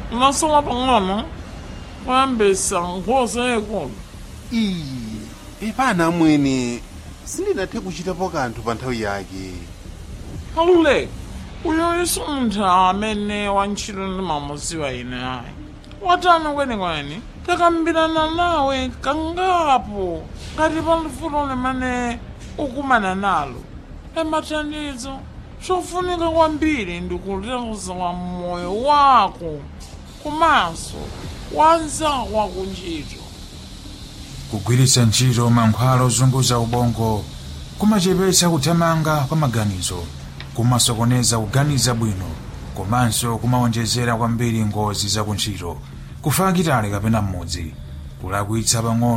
unasowa pang'ono kuyambisa nkhosa yayikulu iyi ipana mwene sindinathe kuchitapo kanthu pa nthawi yake aluleka uyo isuntha amene wantchito ndimamuziwa ine ayi watani kwenikweni takambirana nawe kangapo ngati pali fulo limene ukumana nalo emathandizo chofunika kwambiri ndikuleza moyo wako komanso wanzako wakuntchito kugwiritsa ntchito mankhwala ozunguza ubongo kumachepetsa kuthamanga kwa maganizo kumasokoneza kuganiza bwino komanso kumawonjezera kwambiri ngozi za kuntchito kufa kitale kapena mmodzi kulakwitsa pang'ono